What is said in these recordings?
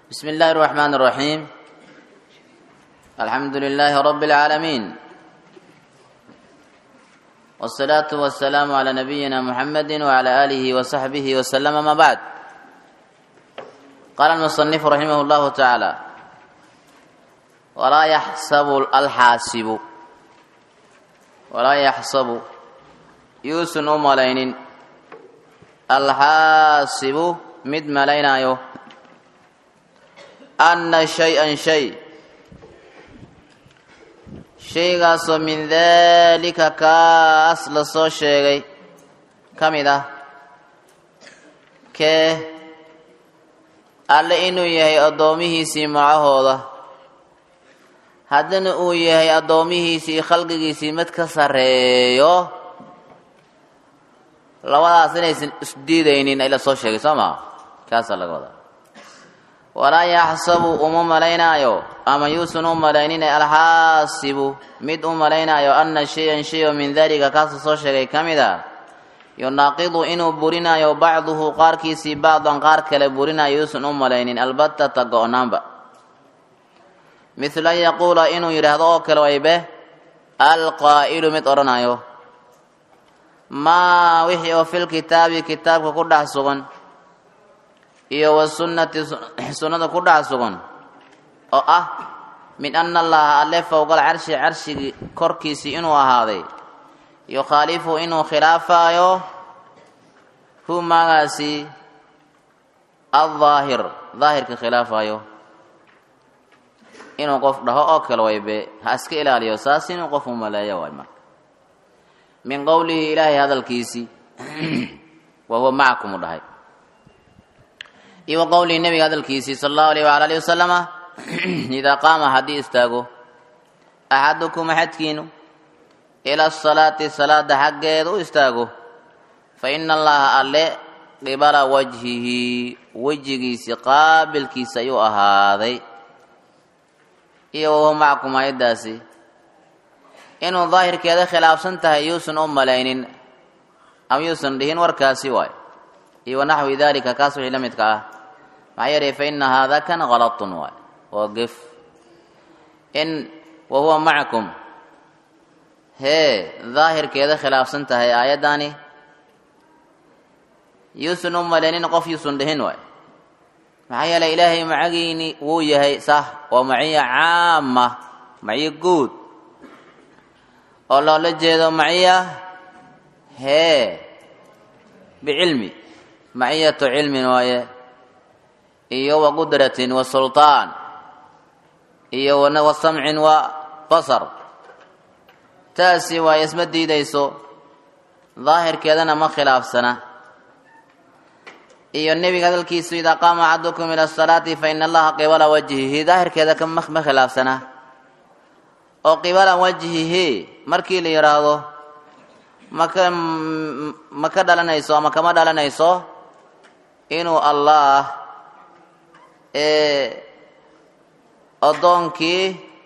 بسم الله الرحمن الرحيم الحمد لله رب العالمين والصلاة والسلام على نبينا محمد وعلى آله وصحبه وسلم ما بعد قال المصنف رحمه الله تعالى ولا يحسب الحاسب ولا يحسب يوسن ملين الحاسب مد ملينايو anna shay-an shay shaygaasoo min daalika kaas la soo sheegay ka mid ah kee alle inuu yahay addoomihiisii macahooda haddana uu yahay addoomihiisii khalqigiisii mid ka sarreeyo labadaas inaysan isdiidaynin ay la soo sheegay soo maa kaasaa laga wadaa walaa yaxsabu uma malaynaayo ama yuusan u malaynin alxaasibu mid u malaynaayo anna shay-an shay oo min dalika kaasuu soo sheegay ka mid a yunaaqidu inuu burinayo bacduhu qaarkiisii bacdan qaar kale burinayo yuusan u malaynin albatata go-naanba mithla an yaquula inuu yidhaahdo oo kale waybe alqaa'ilu mid odhanayo maa wixii oo filkitaabi kitaabka ku dhex sugan iyo wasunnati sunnada ku dhex sugan oo ah min ana allaha alle fowgal carshi carshigii korkiisii inuu ahaaday yukhaalifu inuu khilaafaayo hu maagaasi aldaahir daahirka khilaafayo inuu qof dhaho oo kale waybe ha iska ilaaliyo saas inuu qof u maleeyo waay marka min qowlihi ilaahay hadalkiisii wa huwa macakum u dhahay iyo wa qowlihi nebiga hadalkiisii sala allahu alayh waala alihi wasalama idaa qaama haddii istaago axadukum axadkiinu ila asalaati salaada xaggeeda u istaago fa ina allaha alle qibala wajhihi wejigiisii qaabilkiisa ayuu ahaaday iyo wahuwa macakum ayaddaasi inuu daahirkeeda khilaafsan tahay yuusan u malaynin ama yuusan dhihin warkaasi waay iyo wanaxwi dalika kaas wixii la midka ah maxaa yeelay fa ina haada kan halatun waay waa gef in wa huwa macakum hee daahirkeeda khilaafsan tahay aayaddaani yuusan u malaynin qof yuusan dhihin waay maxaa yeelay ilaahay macagiini wuu yahay sah waa maciya caama maciyo guud oo loola jeedo maciya hee bicilmi maciyatu cilmin waaye iyo wa qudratin wa sulطaan iyo wa samcin wa basar taasi waaye isma diidayso daahirkeedana ma khilaafsana iyo nebiga hadalkiisu idaa qaama axadukum ila asalaati fa ina allaha qibala wajhihi daahirkeeda ma khilaafsana oo qibala wajhihi markii la yidhaahdo maka ma ka dhalanayso ama kama dhalanayso inuu allah addoonkii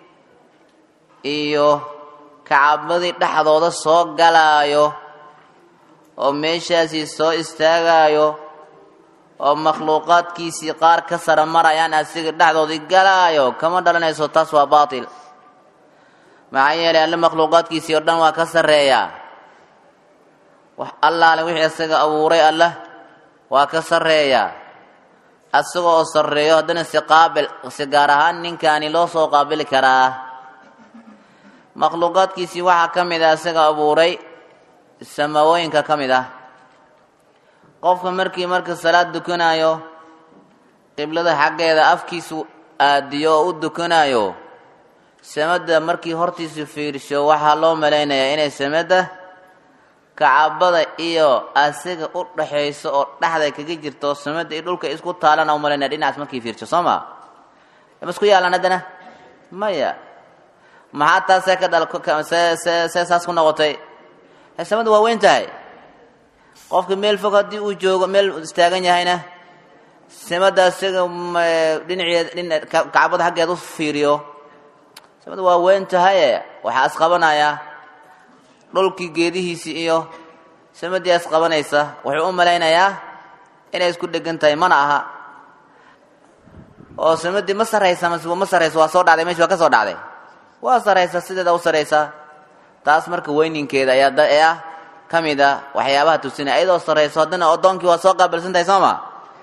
iyo kacabadii dhexdooda soo galaayo oo meeshaasii soo istaagaayo oo makhluuqaadkiisii qaar ka sara marayaan asiga dhexdoodii galaayo kama dhalanayso taas waa baatil maxaa yeelay alle makhluuqaadkiisii oo dhan waa ka sarreeyaa wax allaale wixii isaga abuuray allah waa ka sarreeyaa asaga oo sarreeyo haddana si qaabil si gaar ahaan ninkaani loo soo qaabili karaa makhluuqaadkiisii waxaa ka mid ah isaga abuuray samawooyinka ka mid ah qofka markii marka salaad dukanayo qiblada xaggeeda afkiisu aadiyo oo u dukanayo samada markii hortiisu fiirsho waxaa loo malaynayaa inay samada kacabada iyo asiga u dhaxayso oo dhexda kaga jirto samada iyo dhulka isku taalana umalaynaya dhinacaas markii fiirsho soo ma ma isku yaalan haddana maya maxaa taas see ka dhal see see see saas ku noqotay samada waa weyn tahay qofka meel fog haddii uu joogo meel istaagan yahayna samada asiga dhinaceed dhina kacbada xaggeeda u fiiriyo samada waa weyn tahaye waxaa isqabanayaa dhulkii geedihiisii iyo samadii isqabanaysa wuxuu u malaynayaa inay isku dhegan tahay mana aha oo samadii ma saraysa mase ma sarayso waa soo dhacday meesha waa ka soo dhacday waa saraysa sideeda u saraysaa taas marka weyninkeeda ayaa da ee ah ka mid a waxyaabaha tusinaya ayadoo sarayso haddana addoonkii waa soo qaabilsan tahay soo ma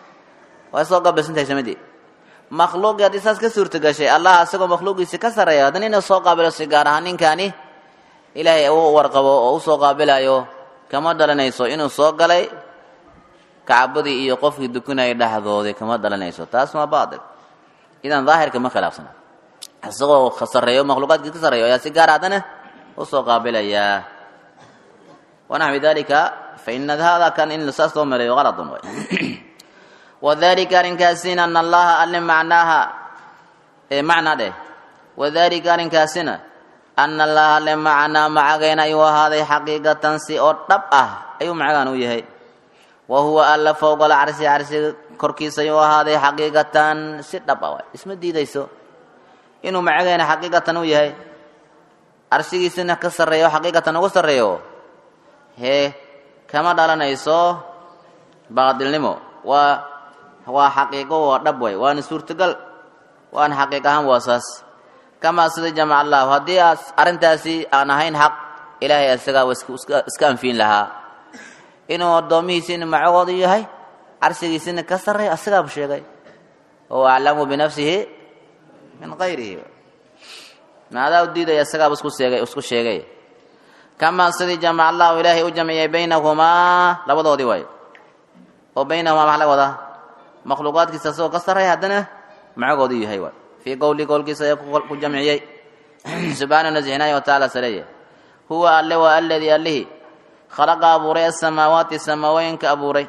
waa soo qaabilsan tahay samadii makhluuqii haddii saas ka suurta gashay allah isagoo makhluuqiisi ka sarreeya haddana inuu soo qaabilo si gaar ahaan ninkaani ilaahay u warqabo oo u soo qaabilayo kama dhalanayso inuu soo galay kacbadii iyo qofkii dukanayay dhexdoodii kama dhalanayso taas waa baatil idan daahirka ma khilaafsana isagoo sarreeyo makhluuqaadkii ka sarreeyo ayaa si gaar haddana u soo qaabilayaa wanaxwi dalika fa ina hada kan in saas loo maleeyo qaladun way wadalika arrinkaasina ana allaha alle macnaaha ee macna dheh wadalika arrinkaasina ana allaha alle macnaa macagayna ayuu ahaaday xaqiiqatan si oo dhab ah ayuu macagaan u yahay wa huwa alla fowqa alcarsi carsiga korkiisa ayuu ahaaday xaqiiqatan si dhab ah waay isma diidayso inuu macagayna xaqiiqatan u yahay carsigiisina ka sarreeyo xaqiiqatan ugu sarreeyo hee kama dhalanayso baadilnimo waa waa xaqiiqo waa dhab way waana suurtagal waana xaqiiq ahaan waa saas kamaa sida jamac allahu haddii aas arrintaasi aan ahayn xaq ilaahay isagaa waa iska anfiin lahaa inuu addoomihiisina macagoodu yahay carsigiisina ka sarreeyo asagaabu sheegay huwa aclamu binafsihi min kayrihi maadaa u diidaya isagaaba isku sheegay isku sheegay kamaa sidii jamac allahu ilaahay u jamciyey baynahumaa labadoodii waay oo baynahumaa maxaa laga wadaa makhluuqaadkiisa isagoo ka sarreeya haddana macagoodu yahay waay fii qowli qowlkiisa ayaa ku jamciyey subxaana nasixinaaya wa tacaala sareeye huwa alle waa aladii allihii khalaqa abuuray asamaawaati samaawooyinka abuuray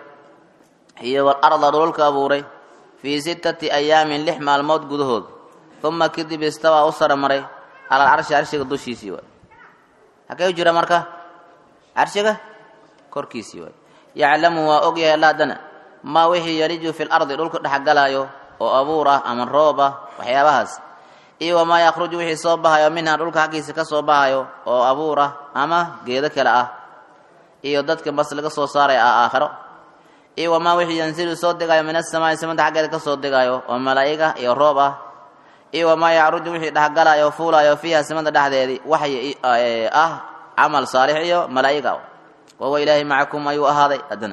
iyo walarda dhululka abuuray fii sittati ayaamin lix maalmood gudahood uma kadib istawaa u saramaray cala alcarshi carshiga dushiisii waay hakee u jira marka carshiga korkiisii waay yaclamu waa og yahay alla haddana maa wixii yariju fi lardi dhulka dhexgalaayo oo abuur ah ama roob ah waxyaabahaas iyo wamaa yakhruju wixii soo bahayo minha dhulka xaggiisa ka soo bahayo oo abuur ah ama geedo kale ah iyo dadka bas laga soo saaraya ah aakhiro iyo wamaa wixii yansilu soo degayo min asamaai samada xaggeeda ka soo degayo oo malaa'iga iyo roob ah iyo wamaa yacruju wixii dhexgalaayo o fuulayo fiiha samada dhexdeedii waxyi ah camal saalix iyo malaa'iga wahuwa ilaahay macakum ayuu ahaaday haddana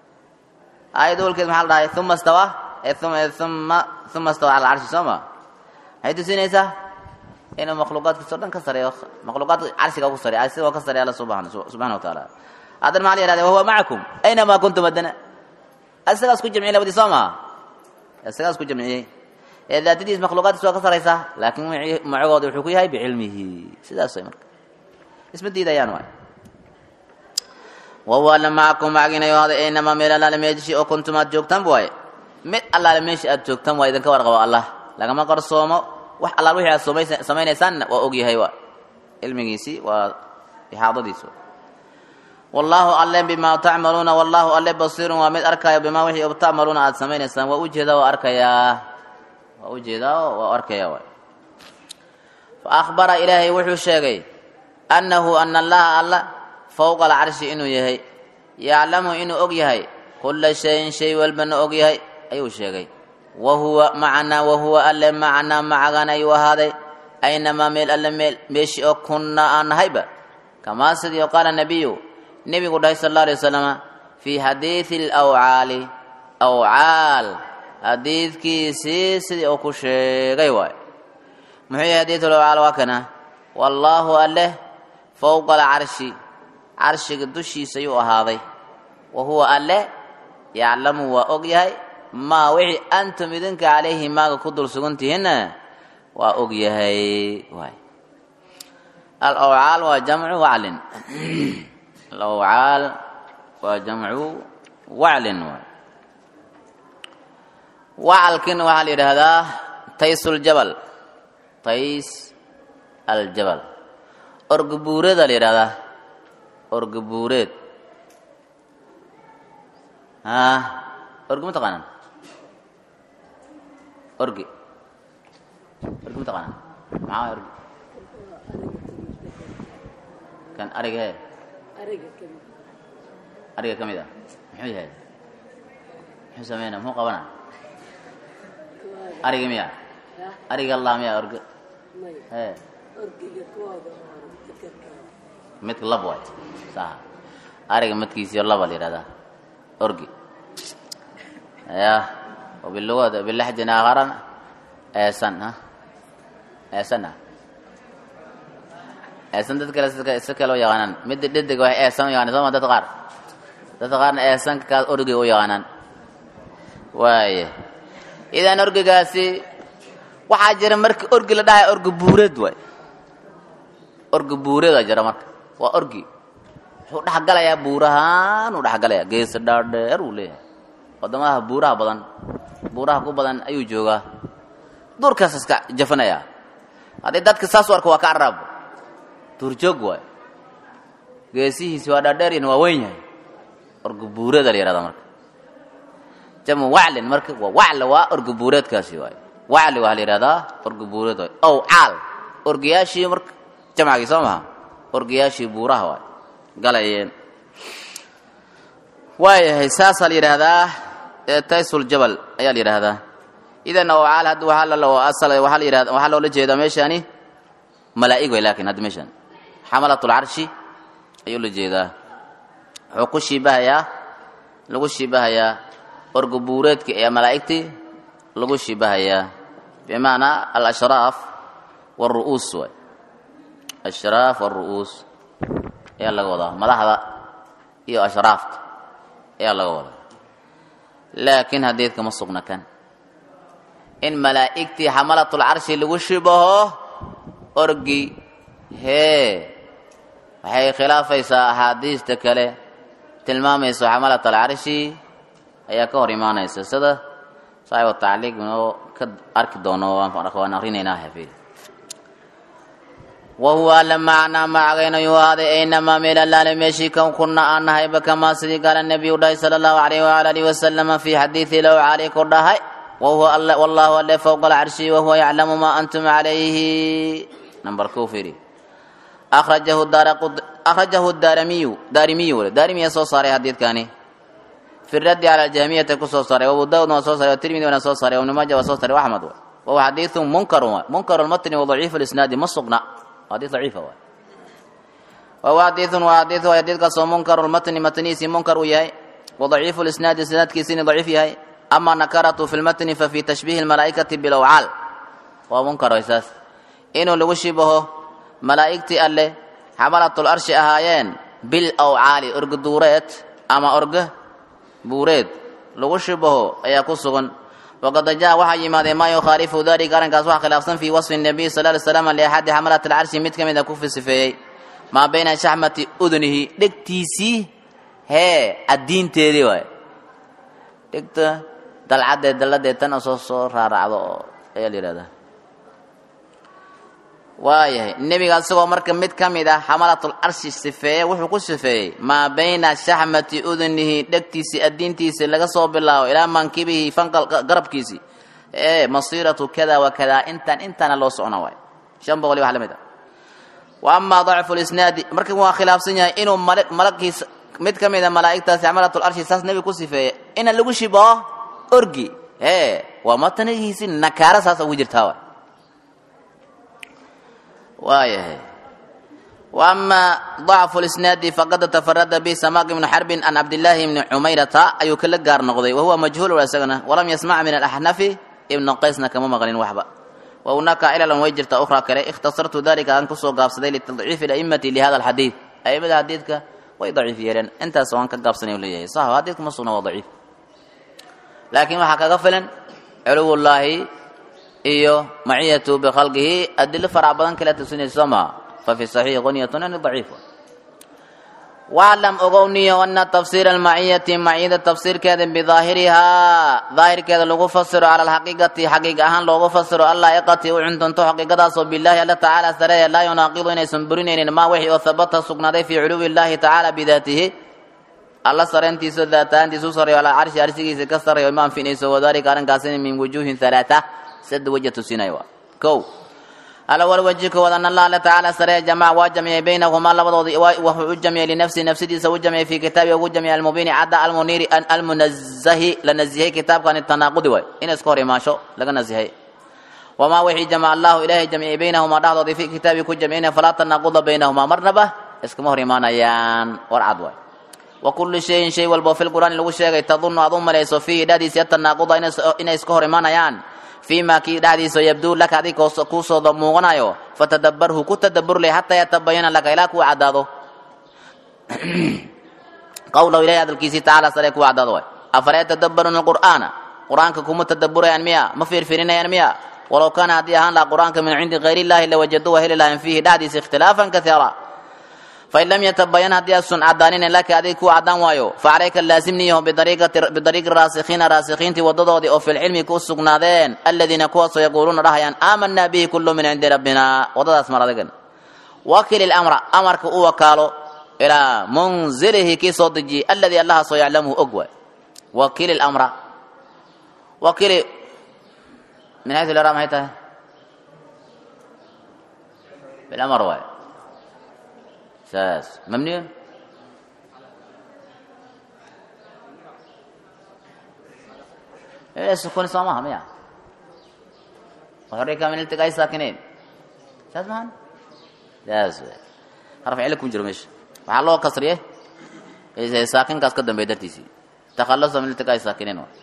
aayadda walkeed maxaa la dhahay uma stawa uma uma stawa cala alcarshi soo ma maxay tusinaysaa inuu makhluuqaadkiisa o dhan ka sareeyo makhluuqaadka carshiga ku sareeyo carshiga waa ka sareeya alla subhana subxana wa tacaala haddana maxaa la yihahda wahuwa macakum aynamaa kuntum haddana isagaas ku jamciyey labadii soo maa isagaas ku jamciyey ee daatadiis makhluuqaadkiisa waa ka saraysaa laakiin macagooda wuxuu ku yahay bicilmihi sidaas way marka isma diidayaan waay wahuwa alla macakum macaginayo hada aynamaa meel allaale meeshi oo kuntum aad joogtaan waaye mid allaale meesha aad joogtaan waa idinka warqabo allah lagama qarsoomo wax allaal wixii aad soomay samaynaysaanna waa og yahay waa cilmigiisii waa ixaadadiisu wallaahu alle bimaa tacmaluuna wallaahu alle basiirun waa mid arkaayo bimaa wixii tacmaluuna aad samaynaysaan waa ujeedaa waa arkayaa waa ujeedaa waa arkaya waay fa akhbara ilaahay wuxuu sheegay annahu ana allaha alla fowqa alcarshi inuu yahay yaclamu inuu og yahay kulla shayin shay walbana og yahay ayuu sheegay wahuwa macanaa wahuwa alle macanaa macagan ayuu ahaaday aynamaa meel alle meel meeshi oo kunnaa aan nahayba kamaa sidii qaala nabiyu nebigu dhahay sal alla alay wasalama fii xadiidi alawcaali awcaal xadiidkiisii sidii uu ku sheegay waay muxuu yahay xadiidu alawcaal waa kana wallaahu alleh fowqa alcarshi carshiga dushiisa ayuu ahaaday wa huwa alle yaclamu waa og yahay maa wixii antum idinka calayhi maaga ku dul sugantihiinna waa og yahay waay alawcaal waa jamcu waclin alawcaal waa jamcu waclin waay wacalkina waxaa la yidhaahdaa tays uljabal tays aljabal orgabuureeda la yidhahdaa orgabuureed a orgi ma taqaanaan orgi orgi ma taqaanaan maxaa orgi kan ariga he ariga ka mid ah muxuu yahay muxuu sameynaa muxuu qabanaa ariga miya ariga allah miya orga ee midka lab waay sax ariga midkiisiyo laba la yidhahdaa orgi ya وباللغة باللهجة آخر eesan ha eesan ah eesan dad kale sika si kale u yaqaanaan midda dhedig waxay eesan u yaqaanaan sooma dadka qaar dadka qaarna eesanka kaas orgiga u yaqaanaan waaye idan orgigaasi waxaa jira marka orgi la dhahay orgi buureed waay orgi buureed aa jira marka waa orgi wuxuu dhexgalayaa buurahaan uu dhexgalayaa geesa dhaadheer uu leeyahay wadamadaha buuraha badan buuraha ku badan ayuu joogaa duurkaas iska jafanayaa haddii dadka saas u arko waa ka carab duurjoog waay geesihiisi waa dhaadheeryan waa weyn yahay orgi buureeda la yihahda marka jamu waclin marka waa wacla waa orgi buureedkaasi waay wacli waa la yihahdaa orgi buureed waay ow caal orgiyaashii marka jamcagii soo maha orgiyaashii buuraha waay galayeen waayahay saasaa la yidhaahdaa taysul jabal ayaa la yidhaahdaa idan oo caal hadda waxaa la asal waxaa la yidhahda waxaa loola jeedaa meeshani malaa'ig way laakiin hadda meeshan xamalatul carshi ayuu la jeedaa wuxuu ku shiibahayaa lagu shiibahayaa orga buureedka ee malaa'igtii lagu shiibahayaa bimacnaa alashraaf wاlru'uus waay ashraaf wاlru'uus ayaa laga wadaa madaxda iyo ashraafta ayaa laga wadaa laakiin hadeedka ma sugna kan in malaa'igtii xamalatul carshi lagu shibaho orgi hee waxay khilaafaysaa axaadiista kale tilmaamayso xamalat alcarshi ayaa ka hor imaanaysa sida saaxibu tacliiq inoo ka arki doono waan akrinaynaa hafiid wahuwa alla macnaa macagayna yuu ahaaday aynamaa meel allaale meeshii kan kuna aan nahayba kamaa sidii gaala nebiyu dhahay sala allahu alayh waala alihi wasalama fii xadiidi low cali ku dhahay wahuwa wallahu alle fowqa alcarshi wahuwa yaclamu maa antum calayhi number kuu fiiri akhrajahu akhrajahu daarimiyu daarimiyu daarimiya soo saaray xadiidkani fi raddi cala aljahmiyati ku soo saaray abu daawud waa soo saaray tirmidi waana soo saaray ibnu maaja waa soo saaray axmed wahuwa xadiidu munkarun munkaru lmatni wa daciifu lisnaadi ma sugna حديث ضعيف هو وهو حديث وحديث وحديث كسو منكر المتن متنيسي منكر وياي وضعيف الاسناد اسناد كيسين ضعيف ياي اما نكرته في المتن ففي تشبيه الملائكه بالاوعال ومنكر اساس انه لو شبه ملائكتي الله حملت الارش اهايين بالاوعال ارق دوريت اما ارق بوريد لو شبه ايا كسغن وقد جاء وحي ما ما يخالف ذلك كان كاس خلافا في وصف النبي صلى الله عليه وسلم لاحد حملة العرش مد كمد كف صفي ما بين شحمة اذنه دكتيسي هي الدين تيري واي دكت دلعد دلد تن سو سو رارعدو ayaa la yidhahdaa waayahay nebiga asagoo marka mid ka mid ah xamalatul arshi sifeeye wuxuu ku sifeeyey maa bayna shaxmati udunihi dhegtiisii addiintiisii laga soo bilaabo ilaa mankibihi fanqal garabkiisii ee masiiratu kada wa kada intaan intaana loo socona waay shan boqol iyo wax la mid ah wa amaa dacfu lisnaadi marka waa khilaafsan yahay inuu malagkiis mid ka mid a malaa'igtaasi xamalatul arshi saas nebiga ku sifeeye ina lagu shibaho orgi ee waa matanigiisi nakaara saasa ugu jirtaa waay waayahay وأما ضعف الإسناد فقد تفرد به سماك بن حرب عن عبد الله بن عميرة أي كل جار نقضي وهو مجهول ولا سجنة ولم يسمع من الأحنف ابن قيسنا كما مغلين وحبا وهناك إلى وجرت أخرى كلا اختصرت ذلك أن كسو قابسدي لتضعيف الأئمة لهذا الحديث أي بدا حديثك ويضعيف يرن أنت سواء كقابسني ولا صح حديثك مصنع وضعيف لكن وحكا غفلا علو الله إيو معية بخلقه أدل فرع بدن كلا تسني السماء ففي صحيح غنية عن ضعيف واعلم أغوني أن تفسير المعية معية تفسير كذا بظاهرها ظاهر كذا لغو فسر على الحقيقة حقيقة أهان لغو فسر الله يقتي وعند انتو حقيقة صب بالله الله تعالى سريع لا يناقض إن سنبرين ما وحي وثبت سقنا في علو الله تعالى بذاته الله سرنتي سذاتان تي سوسر على عرش عرشي سكسر يوم في نيسو وذلك أن كاسين من وجوه ثلاثة سد وجه تسينايوا كو alawal weji koowaad an allah alla tacaala saree jamac waa jamciyey baynahumaa labadoodii wuxuu u jamciyey linafsihi nafsidiisa u jamciyey fii kitaabi ugu jamciyey almubiini cadda almuniiri almunazahi la nazihey kitaabkani tanaaqudi waay in iska hor imaasho laga nazihay wamaa wixii jamac allahu ilaahay jamciyey baynahumaa dhexdoodii fi kitaabi ku jamciyna falaa tanaaquda baynahumaa marnaba iskama hor imaanayaan war cad waay wa kullu shayin shay walbo fi lqur'aani lagu sheegay tadunnu aad u malayso fiihi dhexdiisa atanaaquda inay iska hor imaanayaan fiima kii dhexdiisa yabduu laka adig kuusoo muuqanayo fatadabbarhu ku tadabbur leh xataa yatabayana laka ilaa kuu caddaado qawlahu ilahi hadalkiisii tacaala sare kuu caddaado waay afala yatadabbaruuna alqur'aana qur'aanka kuma tadabburayaan miya ma fiirfiirinayaan miya walow kaana haddii ahaan laha qur'aanka min cindi gayr illahi lawajaduu waa heli lahayn fiihi dhexdiisa ikhtilaafan kaiira fain lam yatabayan haddii asun caddaaninen laka adig kuu caddaan waayo facalayka laasimniyaho bidariiqi raasikhiina raasikhiintii wadadoodii oo filcilmi ku sugnaadeen aladiina kuwaasoo yaquuluuna dhahayaan aamanaa bihi kullu min cindi rabbina wadadaas mar adigan wakil ilamra amarka u wakaalo ilaa munzilihi kii soo dejiyey alladii allahaasoo yaclamuhu og waay wakil ilamra wakili min xaysu lera maxay tahay bilamar waay saas mabniyo sukuni soo maha miya waxorika min iltiqaa'i saakinayn saas mahan saas wey harf cili ku jiro meesha waxaa loo kasriye saakinkaas ka dambeey dartiisii takhalusa min iltiqaa'i saakinayn wa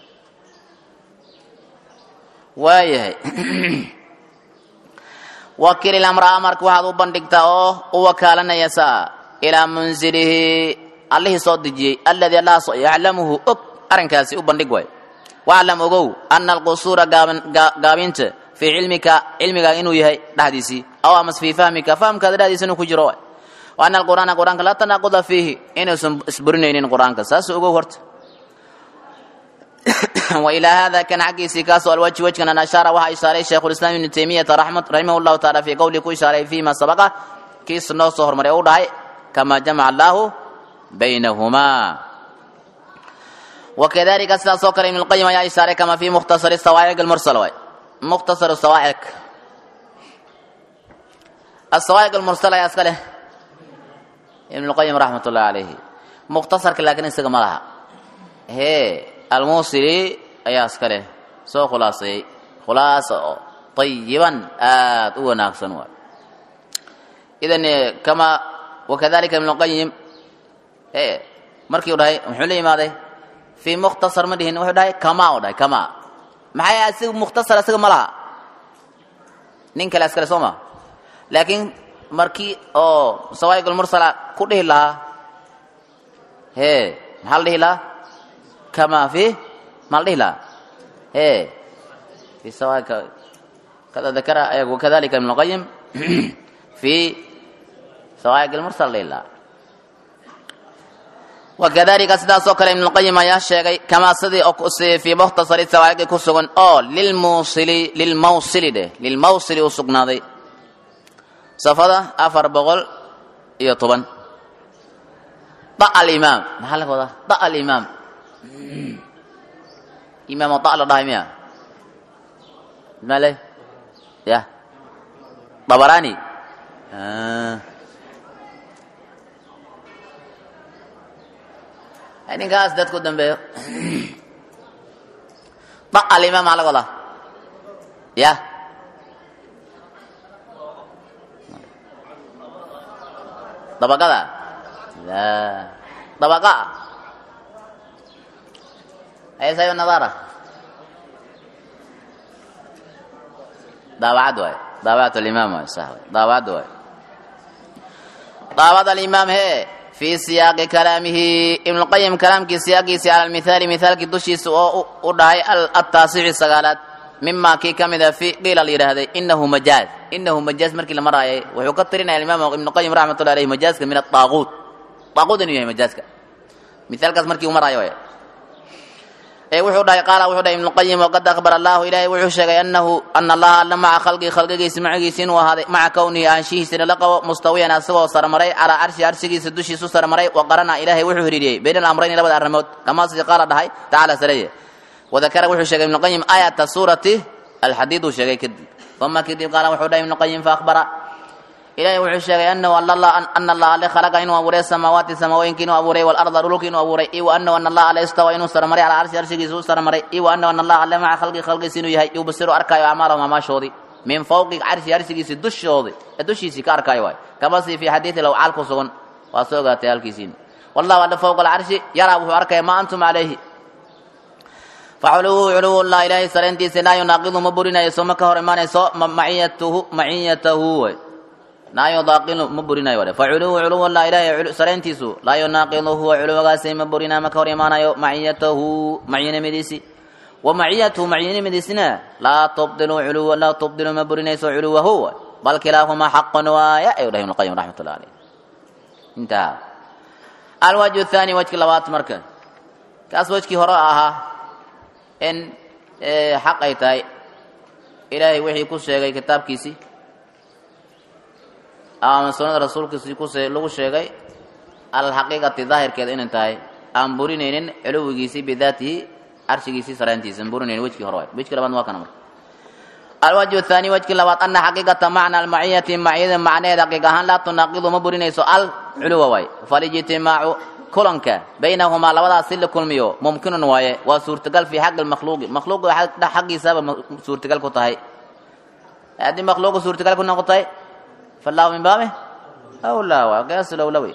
waayahay wakil ilamra amarka waxaad u bandhigtaa oo u wakaalanaya saa ilaa munzilihi allihii soo dejiyey alladii allahaasoo yaclamuhu og arrinkaasi u bandhig waay waclam ogow ana alqusuura gaabinta fii cilmika cilmigaa inuu yahay dhexdiisii aw amas fii fahmika fahamkaada dhexdiisa inuu ku jiro waay wa ana alqur'aana qur'aanka laa tanaaquda fiihi inuusan isburinaynin qur'aanka saasuu ogow horta وإلى هذا كان حقي سيكاسو الوجه وجه أن أشار وها إشارة شيخ الإسلام ابن تيمية رحمه, رحمه الله تعالى في قوله كو إشارة فيما سبق كيس نو صهر مريو داي كما جمع الله بينهما وكذلك أسلا سوكر ابن القيم يا إشارة كما في مختصر الصواعق المرسل وي. مختصر الصواعق الصواعق المرسلة يا أسكاله ابن القيم رحمة الله عليه مختصر لكن استقم لها هي almuusili ayaa iska leh soo khulaaseeyey khulaasa oo ayiban aad u wanaagsan waay idan kama wakadalika ibn qayim markii u dhahay muxuu la yimaaday fii mukhtasar ma dhihin wuxuu dhahay kama u dhahay kama maxay asiga mukhtasar asiga ma laha nin kale iskale soo ma laakiin markii oo sawaa'iq almursala ku dhihi lahaa hee maxaa la dhihi lahaa كما في مالدهلا ايه في سواء كذا ذكر وكذلك ابن القيم في سواء المرسل لله وكذلك سدا سوكر ابن القيم يا شيخ كما سدي أكسي في مختصر السواء كسغن او للموصل للموصل ده للموصل وسغنا دي صفدا افر بغل يطبن ضع الامام محل هذا ضع الامام imaam ada la dhahay miya male ya dabarani ninkaas dadku dambeeyo da alimaam maa laga wadaa ya dabaqada la dabaqa أي سيد النظارة ضاوعد واي ضاوعت الإمام واي صح ضاوعد واي ضاوعد الإمام هي في سياق كلامه ابن القيم كلام كي سياقي على المثال مثال كي دشي سو وداي التاسع السغالات مما كي كمدا في قيل لي هذا انه مجاز انه مجاز مركي لما راي ويكثرنا الامام ابن القيم رحمه الله عليه مجاز من الطاغوت طاغوت انه مجاز مثال كاس مركي وما راي wuxuu dhahay qaala wuxuu dhahay ibnuqayim waqad akhbar allahu ilaahay wuxuu sheegay anahu ana allaha alla maca khalqii khalqigiisa macagiisa inuu ahaaday maca kownihi aanshihiisina la qabo mustawiyan asagoo sarmaray calaa carshi arshigiisa dushiisu sarmaray wa qarana ilaahay wuxuu hiriiriyey bayna alamrayni labada arrimood kamaa sidii qaala dhahay tacaala sareye wadakara wuxuu sheegay ibnuqayim aayata suurati alxadiid uu sheegay kadib uma kadib qaala wuxuu dhahay ibnu qayim faakbara ilahay wuxuu sheegay anahu ana allah ale khalaqa inuu abuuray samaawaati samaawoyinka inuu abuuray walarda dhulka inuu abuuray iyo anahu ana allah ale istawa inuu sarmaray calaa arshi arshigiisa u sarmaray iyo anahu ana allah ale maca khalqi khalqiisa inuu yahay yubsiru arkaayo acmaalahum amaashoodii min fawqi carshi arshigiisi dushoodi dushiisii ka arkaayo waay kama sii fi xadiidi lawcaal ku sugan waa soo ogaatay halkiisiin wallahu alle fawqa alcarshi yaraa wuxuu arkaya maa antum calayhi faculuhu culuwullah ilaahay sarayntiisa laa yunaaqidu ma burinayso ma ka hor imaanayso maciyatuhu maciyatahu way laa yudaaqilu ma burinayo wale faculuhu culuwullah ilaahay sarayntiisu laa yunaaqidu huwa culuwagaasay ma burina ma ka hor imaanayo maciyatahu maciyinimadiisi wa maciyatuhu maciyinimadiisina laa tubdilu culuwa laa tubdilu ma burinayso culuwahu way bal kilaahumaa xaqun waaya ayuu dhahay ibnu qayim raxmatullah caleyh intaha alwajhu thaani wajki labaad marka kaas wajkii hore ahaa in xaq ay tahay ilaahay wixii ku sheegay kitaabkiisii ama sunnada rasuulkiisii ku lagu sheegay alxaqiiqati daahirkeeda inay tahay aan burinaynin culuwigiisii bidaatihi carshigiisii sarayntiisa aan burinaynin wejkii hore waay wejkii labaad waa kana marka alwajhu thaani wajkii labaad ana xaqiiqata macna almaciyati maciyada macnaheed xaqiiq ahaan laa tunaaqidu ma burinayso al culuwa waay falijtimaacu kulanka baynahumaa labadaas si la kulmiyo mumkinun waaye waa suurtagal fii xaqi lmakhluuqi makhluuqa xaqiisaba suurtagal ku tahay haddii makhluuqa suurtagal ku noqotay fallahu min baabi awlaa waa qiyaas lowlawi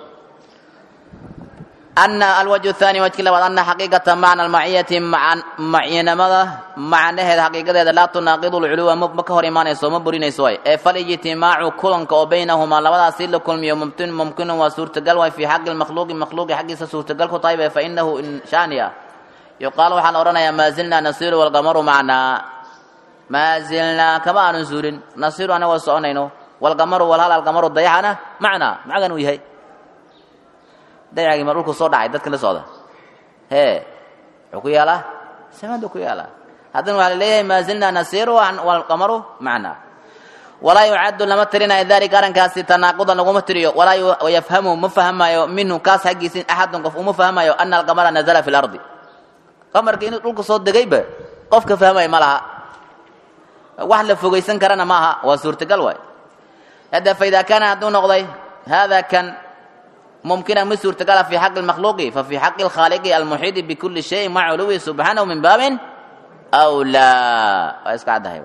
ana alwajhu thaani wajki labaad ana xaqiiqata macna almaciyati maciyanimada macnaheeda xaqiiqadeeda laa tunaaqidu lculuwa ma ka hor imaanayso ma burinayso waay ee falijtimaacu kulanka oo baynahumaa labadaas si la kulmiyo mumtin mumkinun waa suurtagal waay fii xaqi lmakhluuqi makhluuqi xaggiisa suurtagal ku tahay fa inahu inshaani ah yuqaal waxaa la odhanayaa maa zilnaa nasiru walqamaru macnaa maa zilnaa kama aanun zuulin nasiru anagoo soconayno walqamaru walhal alqamaru dayaxana macnaa macagan uu yahay dayacgii ma dhulku soo dhacay dadka la socda hee wuxuu ku yaalaa samadu ku yaalaa haddana waxaa laleeyahay maa zilnaa nasiru walqamaru macnaa walaa yucaddu lama tirinayo dalika arrinkaasi tanaaqudan laguma tiriyo walaa yafhamu ma fahmayo minhu kaas xaggiisi axadun qof uma fahmayo ana alqamara nazala fi lardi qamarka inuu dhulka soo degayba qofka fahmaya ma laha wax la fogaysan karana ma aha waa suurtagal waay hadda faida kaana hadduu noqday hada kan mumkina mid suurtagala fi xaqi lmakhluuqi fa fi xaqi lkhaaliqi almuxiidi bikuli shayin maca culuwi subxaanahu min baabin awlaa waa iska caddahay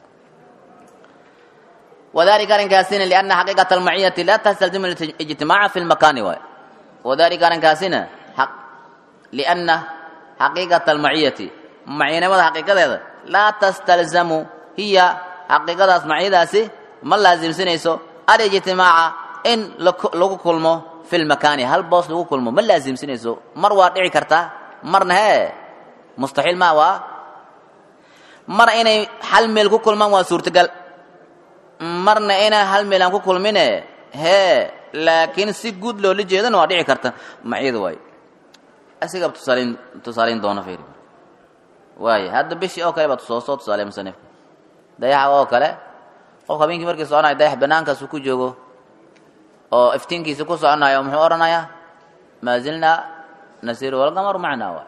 wadalika arrinkaasina liana xaqiiqata almaciyati laa tastalzimu ijtimaaca fi lmakaani waay wadalika arrinkaasina liana xaqiiqata almaciyati maciyanimada xaqiiqadeeda laa tastalzamu hiya xaqiiqadaas maciyadaasi ma laasimsinayso alijtimaaca in lagu kulmo fi lmakaani hal boos lagu kulmo ma laasimsinayso mar waa dhici kartaa marna hee mustaxiil maa waa mar inay hal meel ku kulmaan waa suurtagal marna inaan hal meel aan ku kulmine hee laakiin si guud loola jeedana waa dhici karta maciyada waayo asiga tusaalayn tusaalayn doona fiiri waayo hadda bishii oo kale baa soo soo tusaaleey musanifka dayaxa oo kale qof habeenkii markii soconayo dayax banaankaasuu ku joogo oo iftiinkiisa ku soconayo muxuu odhanayaa maa zilnaa nasiru walqamaru macnaa waay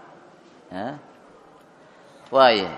waaya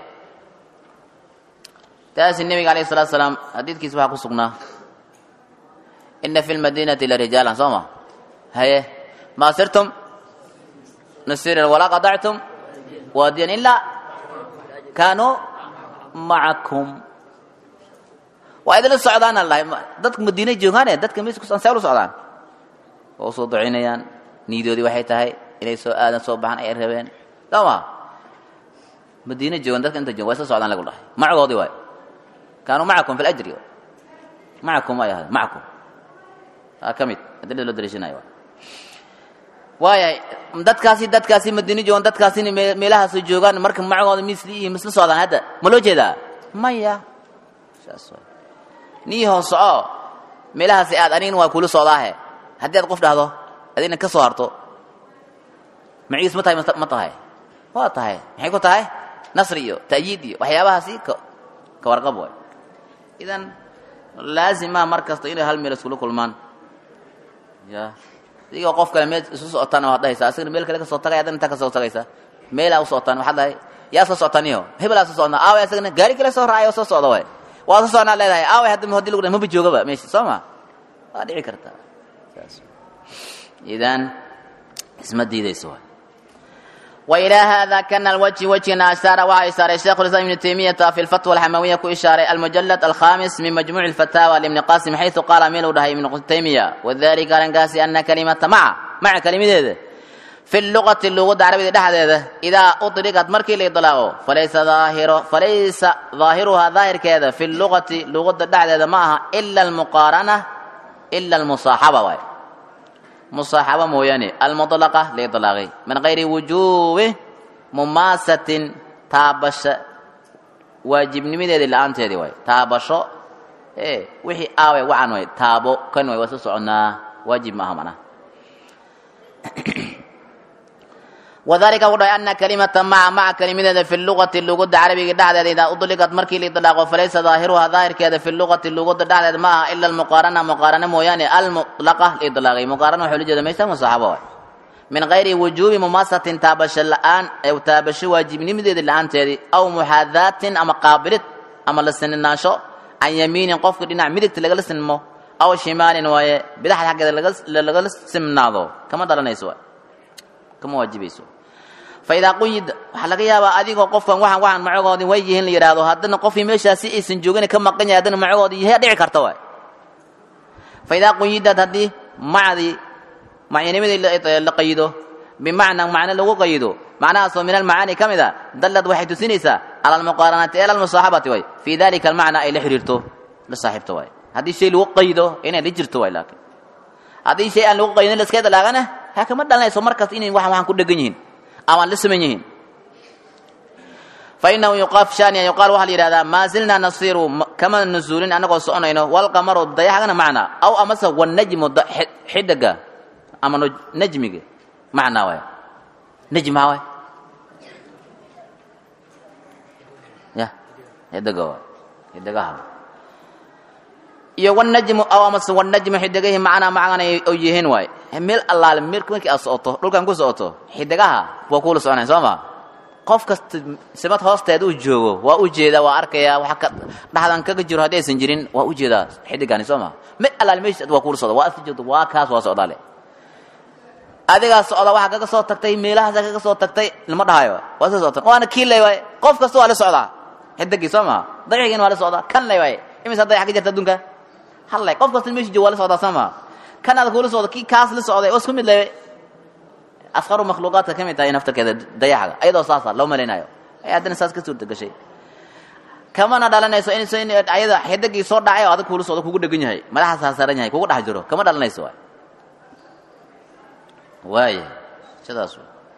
taasi nebiga alayh salatu salaam xadiidkiisa waxaa ku sugnaa ina fi lmadiinati la rijaalan soo ma haye maa sirtum nasiran walaa qadactum waadiyan ilaa kaanuu macakum waa idinla socdaana lahay dadka madiina joogaane dadka mis ansee ula socdaan waa usoo ducaynayaan niidoodii waxay tahay inay soo aadan soo baxan ay rabeen soo ma madiina joogan dadka inta joogan waa isla socdaan lagu dhahay macagoodii waay kaanuu macakum fi lajri macakum ay ahayd macakum aa ka mid adilada loo daliishanayo waayahay dadkaasi dadkaasi madiina joogan dadkaasina meelahaas joogaan marka macagooda misli iyo misla socdaan hadda ma loo jeedaa maya saas waay nii hoos soco meelahaasi aad anigna waa kula socdaahe haddii aad qof dhahdo adina ka soo harto maciis ma tahay ma tahay waa tahay maxay ku tahay nasri iyo ta'yiid iyo waxyaabahaasi ka warqab waay idan laazima mar kasta inay hal meel iskula kulmaan ya adigoo qof kale meel isu socotaan waad dhahaysaa asagana meel kale ka soo tagay adana intaa ka soo tagaysa meelaa u socotaan waxaad dhahay yaa soo soctaniyo hebelaa soo socnaa aaway asagana gaari kale soo raacay oo soo socda waay waa soo socnaa leedahay aaway hadda hadii lagu dhahay maba joogaba meesha soo ma waa dhici kartaa saas idan isma diidayso waay وإلى هذا كان الوجه وجهنا أشار وها إشارة الشيخ الإسلام ابن تيمية في الفتوى الحموية كإشارة المجلد الخامس من مجموع الفتاوى لابن قاسم حيث قال ميل ودهي ابن تيمية وذلك قال قاسي أن كلمة مع مع كلمة ذي في اللغة اللغة العربية ده هذا إذا أطلقت مركي لإطلاقه فليس ظاهر فليس ظاهرها ظاهر كذا في اللغة اللغة ده هذا معها إلا المقارنة إلا المصاحبة واي مصاحبة موياني المطلقة لإطلاقه من غير وجوب مماسة تابش واجب نميد اللي أنت هذه واي تابش إيه وحي آوي وعن واي تابو كان واي وسوسعنا واجب ما همنا وذلك وضع أن كلمة مع مع كلمة في اللغة اللغة العربية دعد إذا أطلقت مركي لإطلاق فليس ظاهرها ظاهر كذا في اللغة اللغة دعد معها إلا المقارنة مقارنة مويانة المطلقة لإطلاق مقارنة حلوجة ميسا مصاحبة من غير وجوب مماسة تابش الآن أو تابش واجب نمدد الآن تيدي أو محاذاة أما قابلت أما لسن الناشو عن يمين قفك دينا مدك تلقى لسن مو أو شمال وهي بدح حق لقى لسن ناضو كما دلنا يسوى كما واجب يسوى faidaa quyid waxaa laga yaabaa adigoo qofkan waxaan waxaan macagoodii way yihiin la yidhaahdo haddana qofkii meeshaasi aysan joogin ka maqan yahay haddana macagoodii yahay dhici karta waay faidaa quyidad haddii macdii macyanimadii la qayido bimacna macno lagu qayido macnahaasoo min almacaani ka mid a dallad waxay tusinaysaa cala almuqaaranati ila almusaaxabati way fii dalika almacna ay la xiriirto la saaxiibto waay haddii shay lagu qayido inay la jirto waay laakiin haddii shay aan lagu qayidin la iska dalaagana ha kama dhalanayso markaas inay waxan waxan ku dhegan yihiin ama la saman yihiin fainahu yuqaaf shaniya yuqaal waxaa la yidhahdaa maa zilnaa nasiru kama nuzuulin annagoo soconayno walqamaru dayaxgana macnaa aw amase wanajmu xidiga ama najmiga macnaa waay najmaa waay ya xidiga waay xidigaha iyo wanajmu aw amase wanajmu xidigahi macnaa macana oo yihiin waay meel allaale meel markii aad socoto dhulkan ku socoto xidigaha waa kuula soconaya soo ma qof kasta simad hoosteeda uu joogo waa u jeedaa waa arkayaa waxa ka dhaxdan kaga jiro haddii aysan jirin waa u jeedaa xidigani soo ma meel allaale meeshiis waa kuula socda waa asli joogto waa kaas waa socdaale adigaa socda waxaa kaga soo tagtay meelahaasa kaga soo tagtay lama dhahayo waa soo soctan waana kii lay waay qof kasta waa la socdaa xidigii soo ma dayaxigiina waa la socdaa kan lay waay imisa dayax ka jirta adduunka hallay qof kasta meeshii joogo waa la socdaa soo ma kan aad kuula socdo kii kaas la socday oo isku mid leh asqaru makhluuqaadka ka mid tahay naftarkeeda dayaxga ayadoo saasa loo malaynayo ay haddana saas ka suurta gashay kamana dhalanayso in ayada xidigii soo dhacay oo adag kuula socdo kugu dhegan yahay madaxa saasaran yahay kugu dhex jiro kama dhalanayso waay waaya sidaas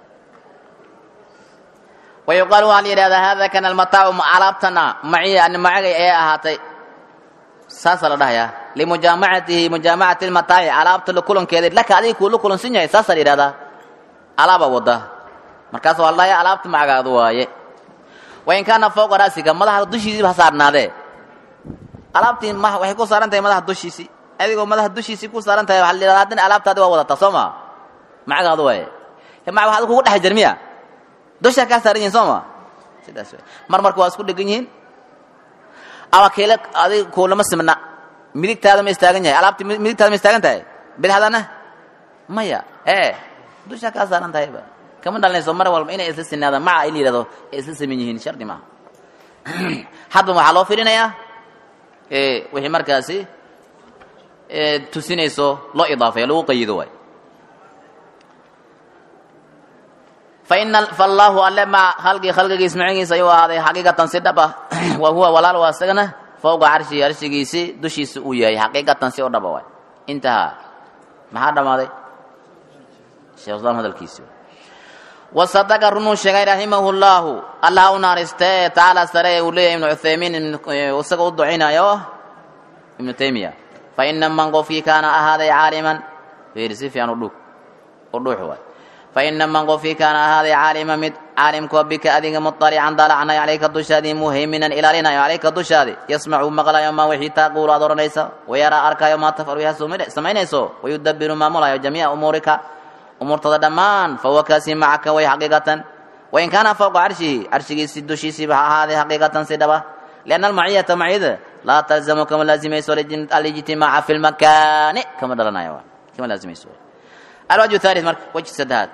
wayuqaal waxaa la yidhahdaa hada kana almataacu alaabtana maciya macagay ayaa ahaatay saasaa la dhahayaa limujaamacatihi mujaamacati lmataaci alaabta la kulankeeda laka adiga kuula kulansan yahay saasaa la yidhahdaa alaaba wada markaas waa la dhahaya alaabta macagaadu waaye wain kaana fowqa ra'siga madaxa dushiisiiba ha saarnaadee alaabtii ma waxay ku saaran tahay madaxa dushiisii adigoo madaxa dushiisii ku saaran tahay waxaa la yidhahdaa haddana alaabtaadi waa wadataa soo ma macagaadu waaye ma waxaad kugu dhex jir miya dushaa kaa saaran yihin soo ma sidaas waay mar marka waa isku dhegan yihiin ama keele adiga kuulama simna midigtaada ma istaagan yahay alaabti midigtaada ma istaagan tahay bidixdana maya ee dushaa kaa saaran tahayba kama dhalanayso mar walba inay isla sinaadaan maca in la yidhahdo ay isla saman yihiin shardi maaha hadba waxaa loo firinayaa wixii markaasi tusinayso loo idaafeeyo lagu qayido waay faina fallaahu alle ma halgii khalqigiis macigiisa ayuu ahaaday xaqiiqatan si dhab ah wa huwa walaal waa isagana fowqa carshigi arshigiisii dushiisa uu yahay xaqiiqatan si oo dhaba waay intahaa maxaa dhammaaday sheekh islaam hadalkiisi wasadaqa runuu sheegay raximahu llaahu allah u naaristee tacaala sare uu leeyahay ibnu cuthaymiin isaga u ducinayo ibnu taymiya fa ina man qofkii kaana ahaaday caaliman fiiri si fiican udhug u dhuux waay faina man qofkii kaana ahaaday caalima mid caalimkoo bika adiga muطalican dalacnay calayka dushaadii muhayminan ilaalinayo calayka dushaadi yasmacu maqlayo maa wixii taaquulu aad odhanaysa wayaraa arkayo maa tafcalu yaha samaynayso wayudabiru maamulayo jamiica umuurika umuurtada dhammaan fahuwa kaasi macaka way xaqiiqatan wain kaana fawqa carshihi carshigiisi dushiisiiba ha ahaaday xaqiiqatan si dhaba lianna almaciyata maciyada laa talzamu kama laazimayso alijtimaaca fi lmakaani kama dhalanayo kama laazimayso alwajhu thalith marka wajhi saddexaad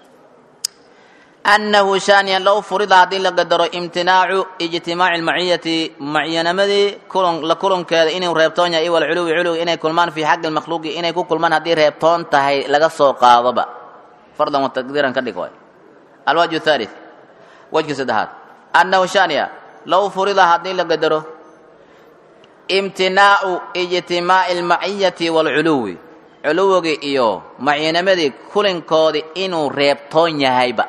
annahu shaaniyan low furida haddii la qadaro imtinaacu ijtimaaci lmaciyati maciyanamadii kulan la kulankeeda inuu reebtoon yahay iwal culuwi culuwi inay kulmaan fii xaqi lmakhluuqi inay ku kulmaan haddii reebtoon tahay laga soo qaadoba fardan wa taqdiiran ka dhig waay alwajhu thalith wajka saddexaad annahu shaaniya low furida haddii la qadaro imtinaacu ijtimaaci almaciyati waalculuwi culuwigii iyo maciyanamadii kulinkoodii inuu reebtoon yahayba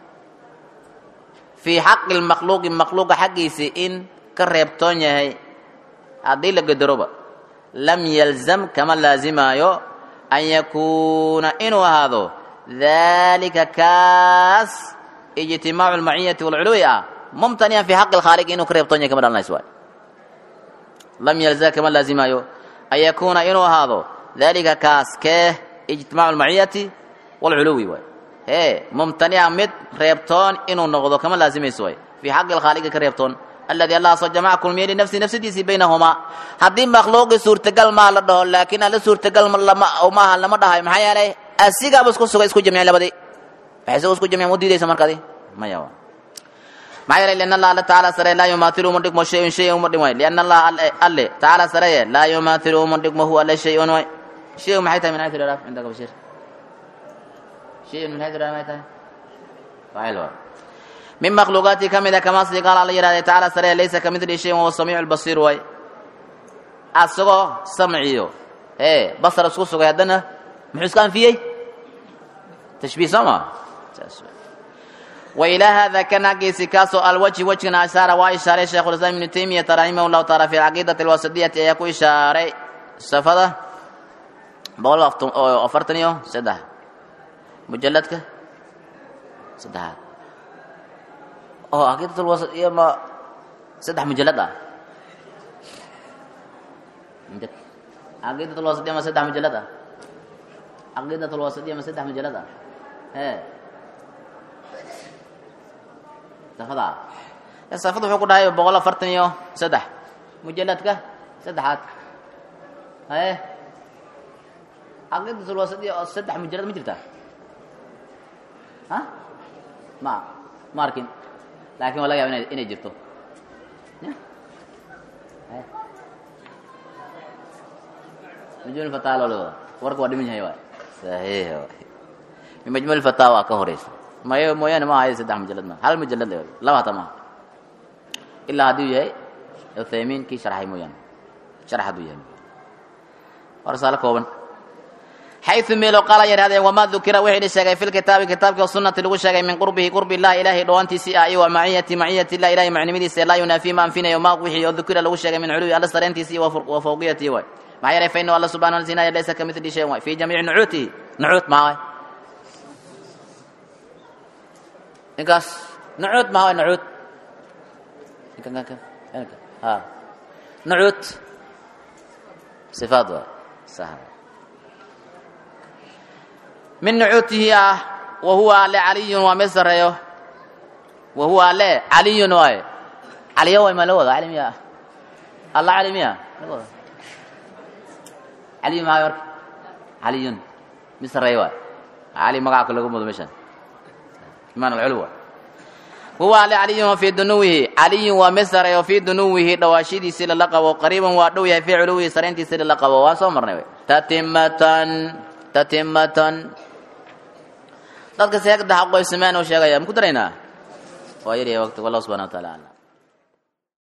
fii xaqi lmakhluuqi makhluuqa xaggiisii in ka reebtoon yahay haddii la gadaroba lam yalzam kama laazimaayo an yakuuna inuu ahaado dalika kaas ijtimaacu lmaciyati walculuwi ah mumtaniyan fii xaqi lkhaaliq inuu ka reebtoon yahay kama dhalanays waay lam yalzam kama laazimaayo an yakuuna inuu ahaado dalika kaas kee ijtimaacu lmaciyati walculuwi waay hee mumtanica mid reebtoon inuu noqdo kama laazimayso way fii xaqi lkhaaliqi ka reebtoon alladii allah soo jamaca kulmiye linafsi nafsadiisii baynahumaa haddii makhluuqii suurtagal maa la dhaho laakiin alla suurtagal maaha lama dhahayo maxaa yeelay asigaaba isku sugay isku jamciyeen labadii waxay isagu isku jamciyeen u diidaysa markadi maya maxaa yeelay lianna allah alla tacaala sare laa yumaathilu uma dhigmo shay-un shay uma dhigmo lianna allah alle tacaala sareye laa yumaathilu uma dhigmo huwa alle shay-un way shay maxay tahay min xaytu liraaf cindaka bashiir شيء من هذا ما يتاه فاعل من مخلوقاتي كمذا كما قال الله يرى تعالى سرى ليس كمثل شيء وهو السميع البصير واي اسغو سمعيو ايه بصر اسكو سغو يدنا محس كان فيه تشبيه سما وإلى هذا كان قيس كاسو الوجه وجهنا أشار وإشارة شيخ الإسلام ابن تيمية رحمه الله تعالى في العقيدة الوسطية يكون إشارة سفدة بقول أفرتنيو سده mujaladka saddexaad oo caqiidatul wasat iyo ma saddex mujalad ah caqiidatul wasat iyo ma saddex mujalad ah caqiidatul wasat iyo ma saddex mujalad ah hee safada safada wuxuu ku dhahay boqol afartan iyo saddex mujaladka saddexaad haye caqiidatul wasat iyo saddex mujalad ma jirtaa ha ma ma arkin laakin waa laga yaba ina inay jirto majmuul fatawa loo wada warka waa dhiman yahay waay saxiix waay min majmuul fatawa ka horeysa mayo mooyaane ma ahayo saddex mujalad ma hal mujalad la laba hata maaha ilaa hadduu yahay uthaymiin kii sharxay mooyaane sharax hadduu yahay waa risaalo kooban xayu meelo qaala yidhahdeen wamaa dukira wixii la sheegay fi lkitaabi kitaabkii sunnati lagu sheegay min qurbihi qurbi illahi ilahay dhowaantiisii ah iyo wa maciyati maciyati illah ilahay macnimadiisa laa yunaafi ma anfinayo maa wixii oo dukira lagu sheegay min culuwi alla sareentiisii wa fawqiyatii waay maxaa yeelay fa inahu alla subhana wa taala laysa kamithli shay waay fi jamiici nucuutihi nucuut maa waay ninkaas nucuut maa waay nucuut ha nucuut sifaad waay sahal min nucuutihi ah wa huwa ale caliyun waa mid sareeyo wa huwa ale caliyun waaye caliyo way ma la wada cali miya alla cali miya la wada caliy maayo warka caliyun mid sareeyo waay cali magaca ka lagu mudo meeshan imaan alculwa huwa ale caliyun wa fii dunuwihi caliyun waa mid sareeyo fii dunuwihi dhawaashidiisii lala qabo qariiban waa dhow yahay fii culuwihi sarayntiisii lala qabo waan soo marnay wey tatimatan tatimatan dadka seegda xaqoy sameyn oo sheegaya ma ku daraynaa waa yar yahay waqti wallahu subhana wa taala aclam